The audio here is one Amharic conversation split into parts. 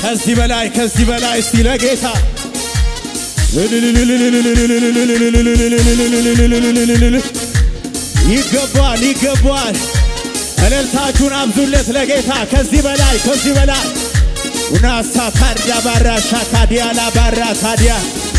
ከዚህ በላይ ከዚህ በላይ እስቲ ለጌታ ይገባል ይገባል። እልልታችሁን አብዙለት ለጌታ ከዚህ በላይ ከዚህ በላይ ኡናሳ ታርዳ ባራ ሻካዲያላ ባራ ታዲያ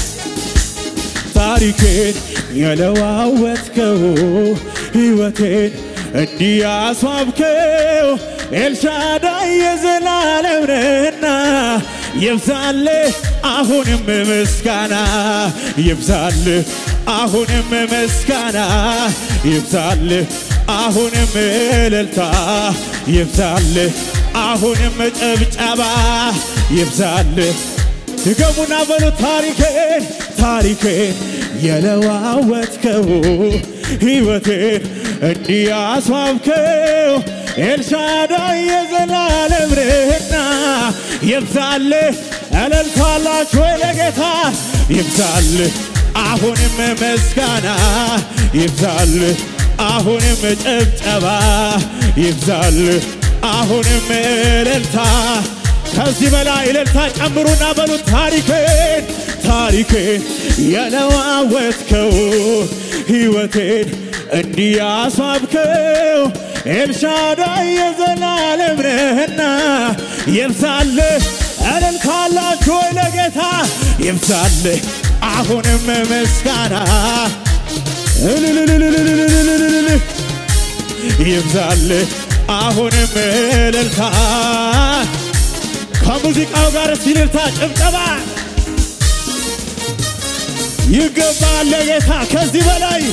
ታሪኬን የለዋወጥከው ሕይወቴን እንዲያስዋብከው ኤልሻዳይ የዘላለም ነህና ይብዛልህ አሁንም ምስጋና ይብዛልህ አሁንም ምስጋና ይብዛልህ አሁንም እልልታ ይብዛልህ አሁንም ጭብጨባ ይብዛልህ ድገሙና በሉ ታሪኬን ታሪኬን የለዋወጥከው ሕይወቴን እንዲያስዋብከው ኤልሻዳይ የዘላለም ነህና ይብዛልህ እልልታላችሁ ወይ ለጌታ ይብዛልህ አሁንም ምስጋና ይብዛልህ አሁንም ጭብጨባ ይብዛልህ አሁንም እልልታ ከዚህ በላይ እልልታ ጨምሩና በሉት ታሪኬን ታሪኬን የለዋወጥከው ሕይወቴን እንዲያስዋብከው ኤልሻዳይ የዘላለም ነህና ይብዛልህ እልልታላችሁ ወይ ለጌታ ይብዛልህ አሁንም ምስጋና እልልልልልልልልልልል ይብዛልህ አሁንም እልልታ ከሙዚቃው ጋር ሲልልታ ጭብጨባ ይገባል ለጌታ ከዚህ በላይ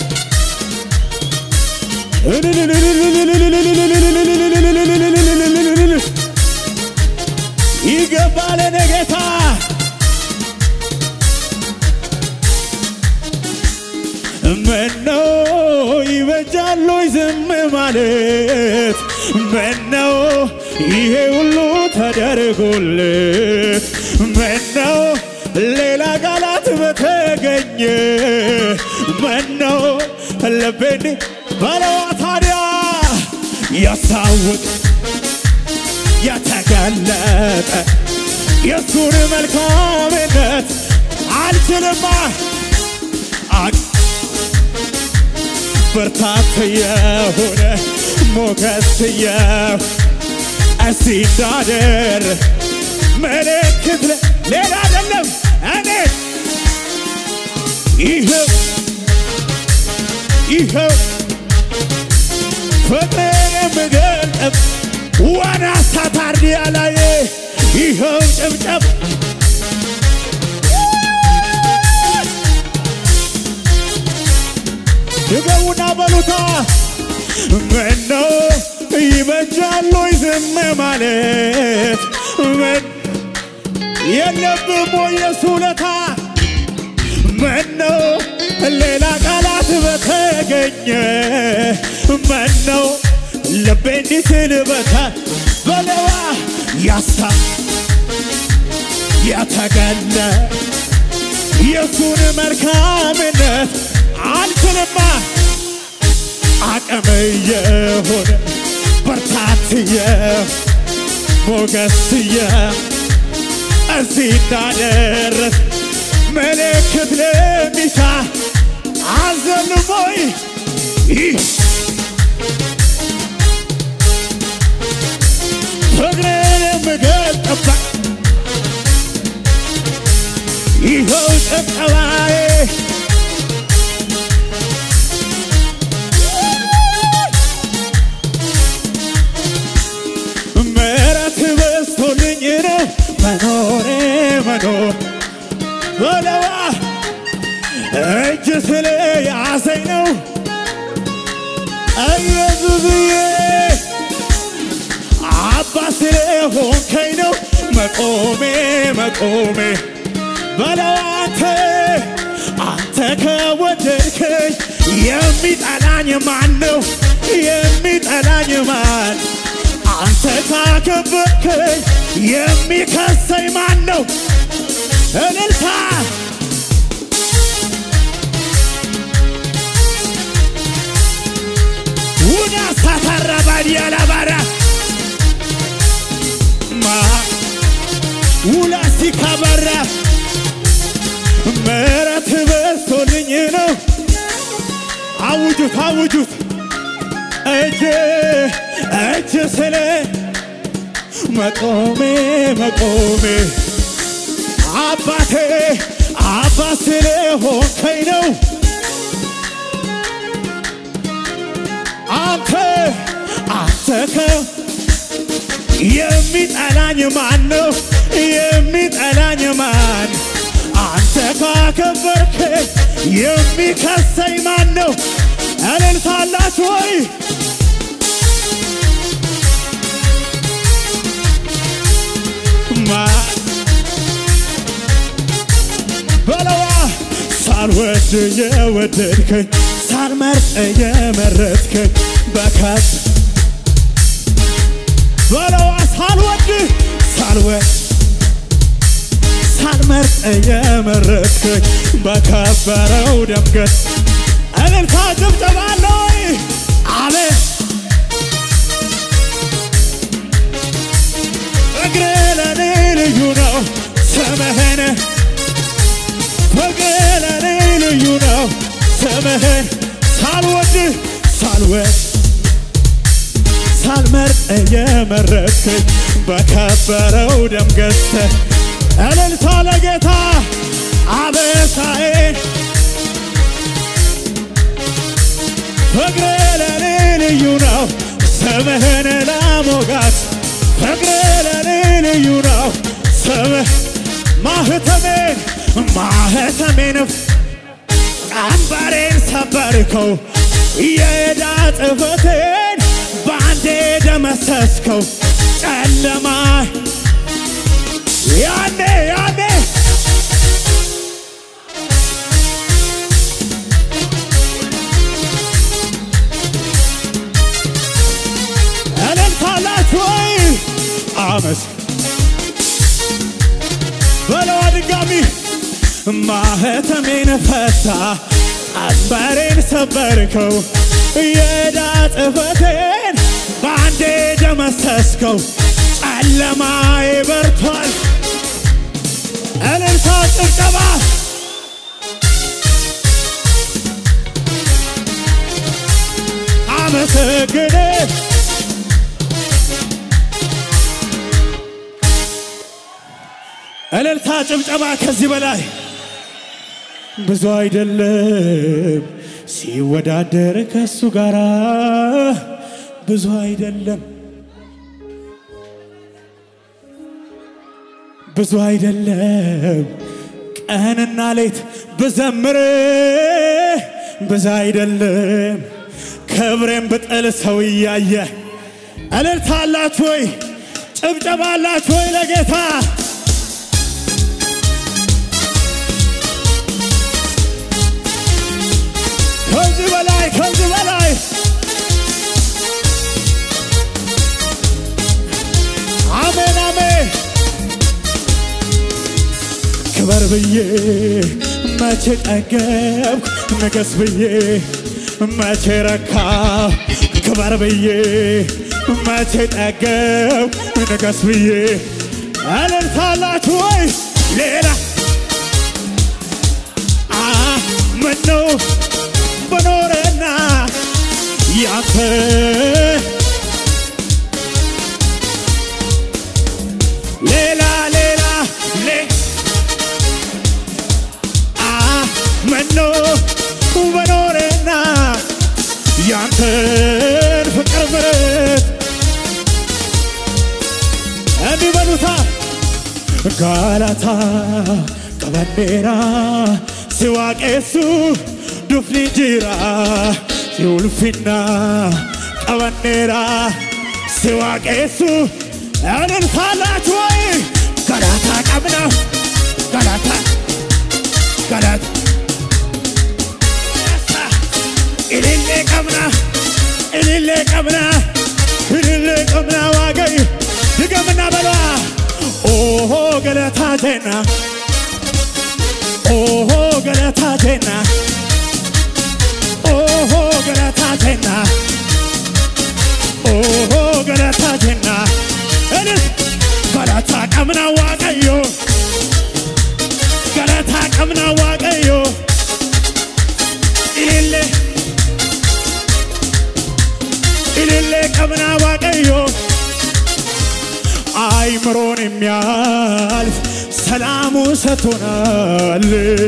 ይገባል ለጌታ ምነው ይበጃል ወይ ዝም ማለት ምነው ይሄ ሁሉ ተደርጎልህ ምነው ሌላ ቃላት በተገኘ ምነው ልቤን በለዋ ታዲያ ያስታውቅ የተገለጠ የእሱን መልካምነት አልችልማ አቅ ብርታት የሆነ ሞገስ የሆነ እስቲ እንዳደር ምልክት ለ- ሌላ አይደለም እኔ ይኸው ይኸው ፍቅሬን የምገልጥም ዋና ሳታርዲያ ላይ ይኸው ጭብጨብ ድገሙና በሉታ ምነው ይበጃል ወይ ዝም ማለት ምን የለብም ወይ የሱ ውለታ ምነው ሌላ ቃላት በተገኘ ምነው ልቤ እንዲትል በተ በለዋ ያስታ የተገለ የእሱን መልካምነት አልችልማ አቅም የሆነ ብርታትየ ሞገስየ እዚህ እንዳደረስ ምልክት ለሚሻ አዘልሞይ ይህ ፍቅርን የምገልጥበት ይኸው ጭብጨባዬ ምሕረት በዝቶልኝ ነው መኖሬ መኖር በለዋ እጅ ስለ ያዘኝ ነው ኢየሱስዬ አባ ስለ ሆንከኝ ነው መቆሜ መቆሜ በለዋ አንተ አንተ ከወደድከኝ የሚጠላኝ ማን ነው? የሚጠላኝ ማን? አንተ ካከበርከኝ የሚከሰኝ ማን ነው? እልልታ ውዳ ሳታራ ባዲያ ላባራ ማ አውጁት አውጁት እጅ እጅ ስለ መቆሜ መቆሜ አባቴ አባት ስለሆንከኝ ነው አንተ አንተ ከ የሚጠላኝ ማን ነው? የሚጠላኝ ማን? አንተ ካከበርከኝ የሚከሰኝ ማን ነው? እልልታላችሁ ወይ? ማ በለዋ ሳልወድ የወደድከኝ ሳልመርጥ የመረጥከኝ በከብ በለዋ ሳልወድ ሳልወድ ሳልመርጥ የመረጥከኝ በከበረው ደምገት እልልታ ጭብጨባ አለ ወይ? አቤት እግር ለኔ ልዩ ነው ስምህን ፍቅር ለኔ ልዩ ነው ስምህን ሳልወድ ሳልወድ ሳልመርጥ የመረጥከኝ በከበረው ደም ገዝተህ እልልታ ለጌታ አበሳዬን ፍቅር ለኔ ልዩ ነው ስምህን ላሞጋት ፍቅር ለኔ ልዩ ነው ስምህ ማህተሜን ማህተሜን ቀንበሬን ሰበርከው የዕዳ ጽሕፈቴን በአንዴ ደመሰስከው ጨለማ ያኔ ያኔ እልልታላችሁ ወይ አመስ በለዋ ድጋሚ ማህተሜን ፈታ ቀንበሬን ሰበርከው የዕዳ ጽሕፈቴን በአንዴ ደመሰስከው ጨለማዬ በርቷል እልልታ ጭብጨባ አመሰግን እልልታ ጭብጨባ ከዚህ በላይ ብዙ አይደለም ሲወዳደር ከሱ ጋር ብዙ አይደለም ብዙ አይደለም ቀንና ሌት ብዘምር ብዙ አይደለም ክብሬን ብጥል ሰው እያየ እልልታ አላችሁ ወይ ጭብጨባ አላችሁ ወይ ለጌታ ከዚህ በላይ ከዚህ በላይ አሜን አሜን ክበር ብዬ መቼ ጠገብኩ ንገስ ብዬ መቼ ረካ ክበር ብዬ መቼ ጠገብኩ ንገስ ብዬ እልልታላችሁ ወይ ሌላ አ ምነው በኖረና ያንተ ሌላ ሌላ ሌ አ ምነው በኖረና ያንተን ፍቅር ምረት እንዲህ በሉታ ጋላታ ቀበኔራ ሲዋቄሱ ዱፍኒ ጅራ ሲውልፊና ቀበኔራ ሲዋቄሱ እልልታላችሁ ወይ ጋላታ ቀብና ጋላታ ጋላት ኢሊሌ ቀብና ኢሊሌ ቀብና ኢሊሌ ቀብና ዋገይ ድገምና በሏ ኦሆ ገለታ ቴና ኦሆ ገለታ ቴና ኦሆ ገለታ ቴና ኦሆ ገለታ ቴና እልል ገለታ ቀምና ዋቀዮ ገለታ ቀምና ዋቀዮ ኢሊሌ ኢልሌ ቀብና ዋቀዮ አይምሮን የሚያልፍ ሰላሙ ሰጥቶናል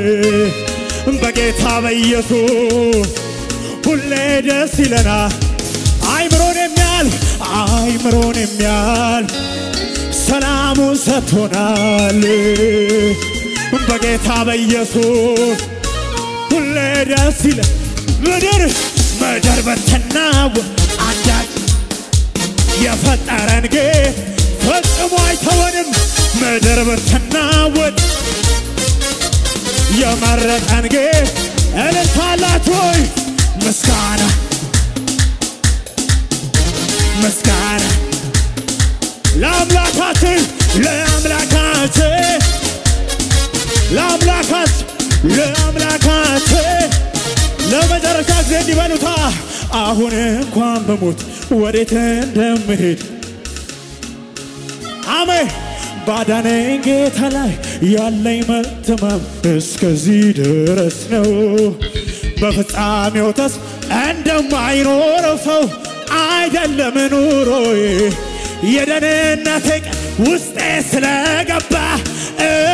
በጌታ በኢየሱስ ሁሌ ደስ ይለናል። አይምሮን የሚያልፍ አይምሮን የሚያልፍ ሰላሙ ሰጥቶናል በጌታ በኢየሱስ ሁሌ ደስ ይለ ምድር ምድር በተናወ አንዳች የፈጠረን ጌታ ፈጽሞ አይተወንም። ምድር ብትናወጥ የመረጠን ጌታ እልልታላችሁ ሆይ ምስጋና ምስጋና ለአምላካችን ለአምላካችን ለአምላካችን ለአምላካችን ለመጨረሻ ጊዜ እንዲበሉታ አሁን እንኳን በሞት ወዴት እንደምሄድ አሜን ባዳነኝ ጌታ ላይ ያለኝ መተማም እስከዚህ ድረስ ነው። በፍጻሜው ተስፋ እንደማይኖረው ሰው አይደለም ኑሮዬ የደህንነቴ ቀን ውስጤ ስለገባ